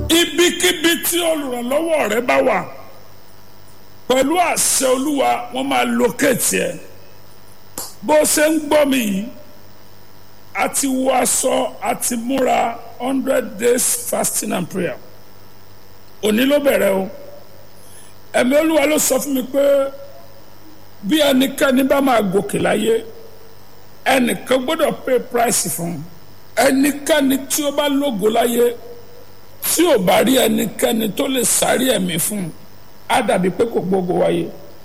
ibikíbi tí olùrànlọ́wọ́ rẹ bá wà pẹ̀lú àṣẹ olúwa wọ́n máa locate ẹ̀ bó ṣe ń gbọ́ mi yìí a ti wọ aṣọ a ti múra hundred days fasting and prayer òní ló bẹ̀rẹ̀ o ẹ̀mí olúwa ló sọ fún mi pé bí ẹnikẹ́ni bá máa gòkè láyé ẹnìkan gbọ́dọ̀ pay price fún un ẹnikẹ́ni tí ó bá lógo láyé tí ò bá rí ẹnikẹ́ni tó lè sáré ẹ̀mí fún un á dàbí pé kò gbógo wáyé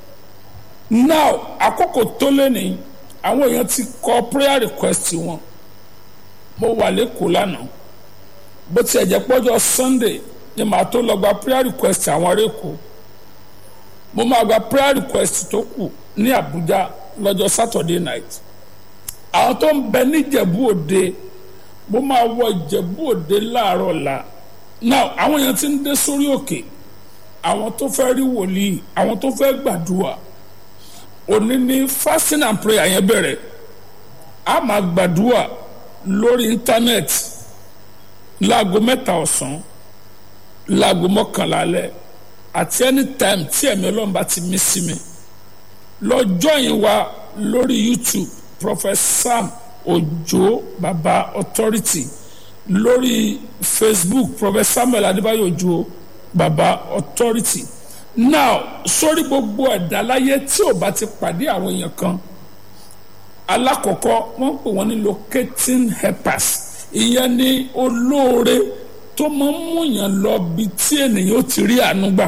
now àkókò tó lé ní àwọn èèyàn ti kọ prayer request wọn mo wà lẹ́kọ̀ọ́ lánàá bó tiẹ̀ jẹ́ pọ́jọ́ sunday ni màá tó lọ gba prayer request àwọn ará èkó mo máa gba prayer request tó kù ní abuja lọ́jọ́ saturday night àwọn tó ń bẹ níjẹ̀bú òde mo máa wọ ìjẹ̀bú òde láàárọ̀ la now àwọn èèyàn ti ń dé sórí òkè àwọn tó fẹ́ rí wòlíì àwọn tó fẹ́ gbàdúrà òní ní fasting and prayer yẹn bẹ̀rẹ̀ a máa gbàdúrà lórí íńtánẹ́ẹ̀tì láago mẹ́ta ọ̀sán láago mọ́kànlá alẹ́ àti anytime tí ẹ̀mí ọlọ́run bá ti mí sí mi lọ join wa lórí youtube prophet sam ojo baba authority lórí facebook prophet samuel adébáyò ojo baba authority now sórí gbogbo ẹ̀dá láyé tí ò bá ti pàdé àwọn èèyàn kan alákọ̀ọ́kọ́ wọ́n pè wọ́n ní locating helpers ìyẹn ni olóore tó máa ń múyàn lọ bí tí ènìyàn ó ti rí àánú gbà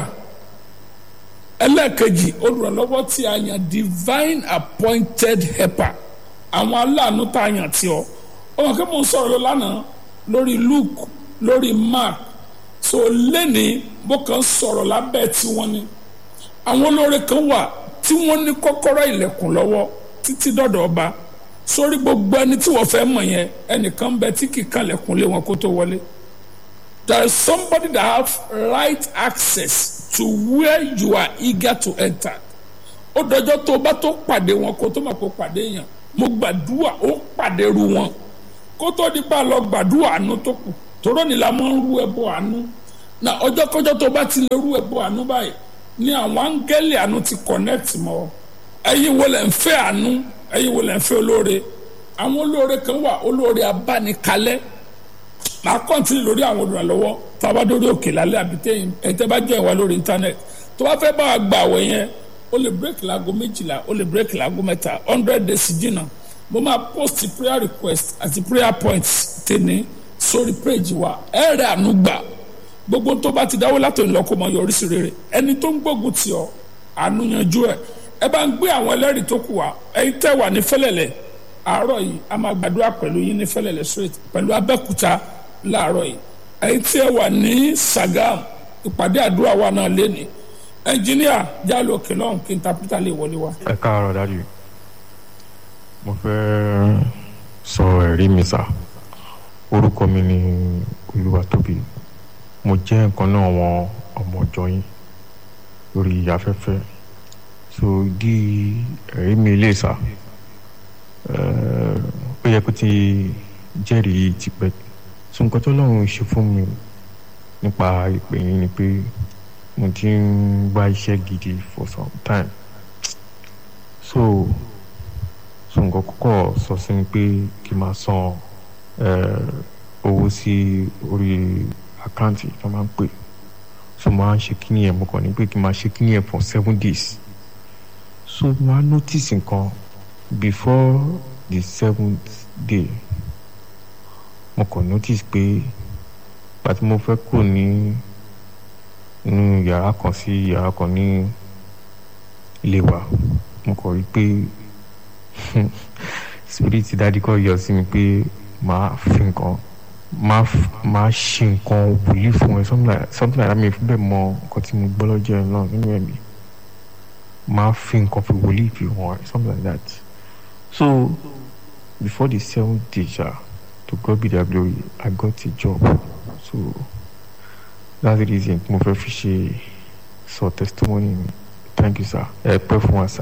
ẹlẹ́ẹ̀kejì olùrànlọ́wọ́ tí a yàn divine appointed helper àwọn aláàánú tá a yàn tí ọ ọmọ kí mo ń sọ̀rọ̀ lọ lánàá lórí luke lórí mark so lẹ́ni bó kàn sọ̀rọ̀ lábẹ́ tí wọ́n ní àwọn olóore kan wà tí wọ́n ní kọ́kọ́rọ́ ilẹ̀kùn lọ́wọ́ títí dọ̀dọ̀ ọba sórí gbogbo ẹni tí wọ́n fẹ́ mọ̀ yẹn ẹnìkan bẹ tí kì í kanlẹ̀kùn lé wọn kó tó wọlé there is somebody that have right access to where you are eager to enter ó dọjọ́ tó o bá tó pàdé wọn kó tó máa kó pàdé yẹn mo gbàdúrà ó pàdé ru wọn kó tó di pa lọ gbàdúrà àánú tó kù tòró ni la máa ń rú ẹbọ àánú na ọjọ́ kọjọ́ tó bá ti lè rú ẹbọ àánú báyìí ni àwọn áńgẹ́lì àánú ti connect mọ́ ẹ̀yin wo lẹ̀ ń fẹ́ àánú ẹ̀yin wo lẹ̀ ń fẹ́ olóore àwọn olóore kan wà olóore abánikalẹ́ màá kọ́ntínì lórí àwọn olùrànlọ́wọ́ tá a bá dórí òkè lálẹ́ àbí tẹ́yìn ẹ̀tẹ́ bá jẹ́ ìwà lórí íńtánẹ́ẹ̀tì tó bá fẹ́ bá wa gbà wẹ̀ yẹn ó lè bírèkì láago méjìlá ó lè bírèkì láago mẹ́ta hundred days jìnnà mo máa post prayer request àti prayer points tèmi sórí péjì wa ẹ rẹ àánú gbà gbogbo tó bá ti dáwọ́ látò ń lọ kó mọ yọrí sí rere ẹni tó ń gbógun tì ọ́ àánú yanjú ẹ ẹ bá ń gbé àwọn ẹlẹ́rìí tó kù wá ẹ̀yin tẹ́ wà ní fẹ́lẹ̀lẹ̀ àárọ̀ yìí a máa gbàdúrà pẹ̀lú yín ní fẹ́lẹ̀lẹ̀ straight pẹ̀lú abẹ́kúta láàárọ̀ yìí ẹ̀yin tí ẹ wà ní Sagam ìpàdé àdúrà wa náà léni ẹnjìníà jálò òkè lọ́hùn kí n ta pété lè wọlé wa. ẹ káàárọ̀ dájú mo fẹ́ sọ ẹ̀rí mi sá orúkọ mi ni Olúwatóbi mo jẹ́ nǹkan náà wọn ọmọ ọjọ́ yín lórí afẹ́fẹ́ so di ẹ̀rí mi lè sá ó yẹ kó ti jẹ́rìí tipẹ́ so nǹkan tó lọ́run ṣe fún mi nípa ìpè yín ni pé mo ti ń wá iṣẹ́ gidi for some time so so nǹkan kọ́kọ́ sọ sí mi pé kí n máa san owó sí orí àkáǹtì tó máa ń pè so máa ń ṣe kíní yẹn mo kàn ní pé kí n máa ṣe kíní yẹn for seven days so máa notice nǹkan before the seventh day mo kàn notice pé pàtí mo fẹ́ kúrò ní inú yàrá kan sí yàrá kan ní ilé wa mo kàn rí pé spirit dadi kọ́ yọ sí mi pé màá fi nǹkan máa máa ṣe nǹkan wòlíì fún ẹ something like something like that mi fi bẹ́ẹ̀ mọ nǹkan tí mo gbọ́ lọ́jọ́ ẹ̀ náà nínú ẹ̀mí máa fi nǹkan fi wòlíì fi hàn ẹ something like that so before the seventh day ja to God be the glory I got a job so that's the reason mo fẹ́ fi ṣe sọ testimony mi thank you sir ẹ pẹ́ fún wa sir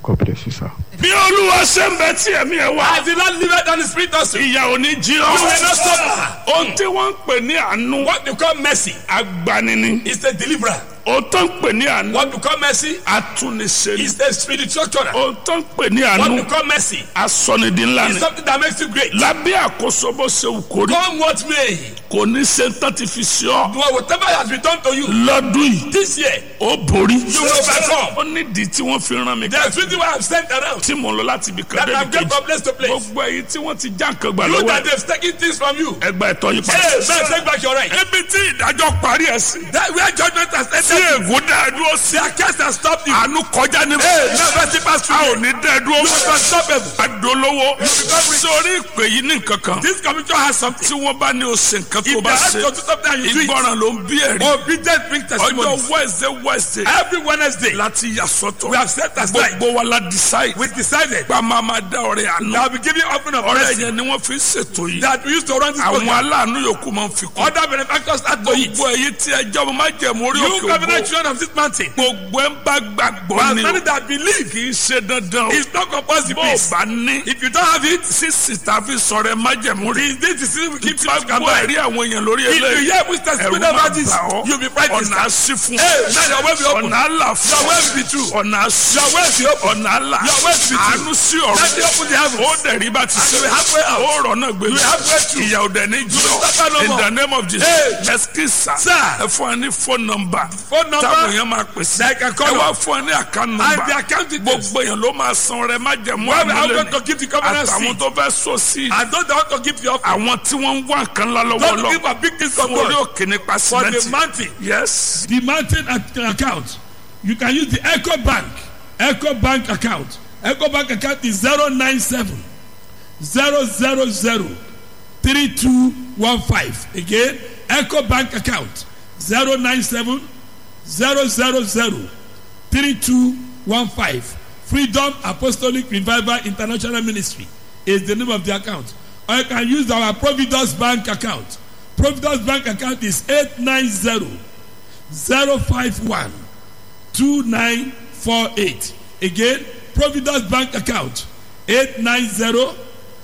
God bless you sir. bí olúwa ṣe ń bẹ tí ẹ̀mí ẹ̀ wá. As the Lord liveth and the Spirit also. You ìyà ò ní jí ọ. will not suffer. ohun tí wọ́n ń pè ní àánú. What you call mercy agbanini. is a deliverer. ohun tó ń pè ní àánú. What you call mercy atúnisẹ́ni. is a spiritual channel. ohun tó ń pè ní What àánú. you call mercy asọ́nidí ńlá is ni. something that makes you great. lábẹ́ àkóso bó ṣe wù kó rí. Come what may. kò ní ṣe tán ti fi ṣe ọ́. Do whatever has been done to you lọ́dún yìí this year. ó borí. You will overcome. ó nídìí tí wọ́n fi rán mi. There's reason why I'm sent around. tí mo lọ láti ibi kan That débi I'm going kejì. from place to place. gbogbo èyí tí wọ́n ti já nǹkan gbà You lọ́wọ́ that ẹ̀. they've taken things from you. ẹgbà ẹ̀tọ́ yìí Hey, padà. man, take back your right. ibi tí ìdájọ́ parí ẹ̀ sí. That where judgment has tí entered. ègún dá ẹ dúró sí. Their case has stopped you. àánú kọjá ní. Hey, now mercy pass a through. ò ní dẹ́ ẹ dúró. You must stop them. adolówó. sórí ìpè yìí ní nǹkan kan. This commission has something. tí wọ́n bá ní o ṣe nǹkan tó If bá they ask ṣe. you to do something and you do it, ìgbọràn ló ń bí ẹ̀rí. obedience brings ọjọ́ testimonies. wednesday wednesday. Every Wednesday, láti yà sọ́tọ̀. we have set aside. gbogbo wa la decide. We decided gba máa ma dá ọrẹ àná. that we give you offering of ọrẹ mercy yẹn ni wọ́n fi ń ṣètò yìí. that we used to run this àwọn program. aláàánú yòókù máa ń fi kún. Other benefactors add to it. gbogbo èyí tí ẹjọ́ mo máa jẹ̀mú orí You òkè covenant ògbó. children of this mountain. gbogbo ẹ̀ ń bá gbàgbọ́ But ni many o. that believe kì í ṣe dandan o. it's not compulsory. bó o Please. bá ní. If you don't have it, sísì tàbí sọ̀rọ̀ ẹ má jẹ̀mú rí. this is the keep bá you can gbọ́ buy. ẹ̀rí àwọn èèyàn lórí If you eléyìí. hear which ẹ̀rù testimony máa about this, bà ọ́. you'll be frightened. ọ̀nà àṣì fún. Hey, now your way be open. ọ̀nà àlà fún. Your way be true. ọ̀nà àṣì. Your way be open. ọ̀nà àlà. Your way be true. àánú sí Let me ọ̀rọ̀. open the heavens. ó dẹ̀rí bá ti And ṣe. you will halfway out. ó rọ̀ náà gbé. You will halfway through. ìyà ò dẹ̀ ní jù will suffer no in more. the name of Jesus. Hey. ẹsikisa. Sir. ẹ fún ẹ ní phone number. Phone number. táwọn èèyàn máa pèsè. They can call ẹ wá us. fún ẹ ní account And number. the account details. gbogbo èèyàn ló máa san rẹ má jẹ̀mú Where we are àmúlẹ̀ going to give the covenant àtàwọn seed. tó fẹ́ sọ sí. And those that want to give the offering. àwọn tí wọ́n ń wá nǹkan ńlá lọ́wọ́ Don't lọ. give a big thing from fún orí God. òkè nípa For the sìmẹ́ntì. mountain. yes. the mountain ac- account you can use the eco bank eco bank account eco bank account is zero nine seven zero zero zero three two one five again eco bank account zero nine seven zero zero zero three two one five freedom apostolic revival international ministry is the name of the account or you can use our providence bank account providence bank account is eight nine zero zero five one two nine four eight again providence bank account eight nine zero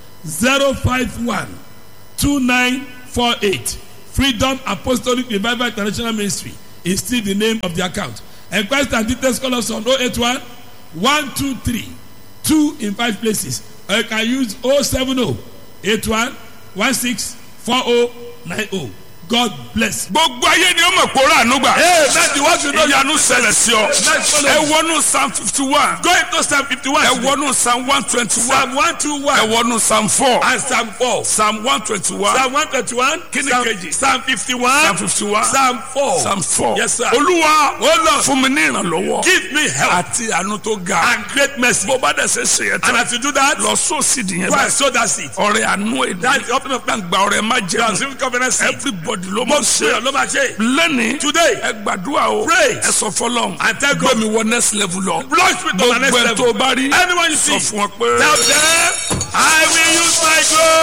zero five one two nine four eight freedom apostolic revival international ministry is still the name of the account enquest and details call us on oh eight one one two three two in five places or you can use oh seven oh eight one one six four oh nine oh god bless. gbogbo ayé ni ó mọ̀ pé ó rà àánú gbà. Hey, now the ones you know. ìyanu ṣẹlẹ̀ sí ọ. Nice follow. ẹ wọnú psalm fifty one. Go into Psalm 51. ẹ wọnú psalm one twenty one. Psalm 121. ẹ wọnú psalm four. And Psalm 4. psalm one twenty one. Psalm 121. Kí ni Psalm, kejì? Psalm 51. psalm fifty one. Psalm 4. psalm four. Yes, sir. olúwa Oh, Lord. fún mi ní ìrànlọ́wọ́. Give me help àti àánú tó ga. and great mercy. bó bá dẹ̀ ṣe ṣe yẹn And tán. as you do that, lọ sóòsì dìyẹn go and báyìí. sow that seed. ọrẹ àánú èdè. That's the opening of plan. gba ọrẹ má You jẹun. have received covenant seed. everybody ló mọ̀ Most ṣe. prayer, ló máa ṣe. lẹ́ni. Today, ẹ gbàdúrà o. Pray. ẹ sọ fọlọ́n. And tell God. gbé mi wọ next level lọ. launch me to my next gbogbo ẹ level. tó bá rí. Anyone you sọ see, fún ọ pé. tell them, I will use my glory.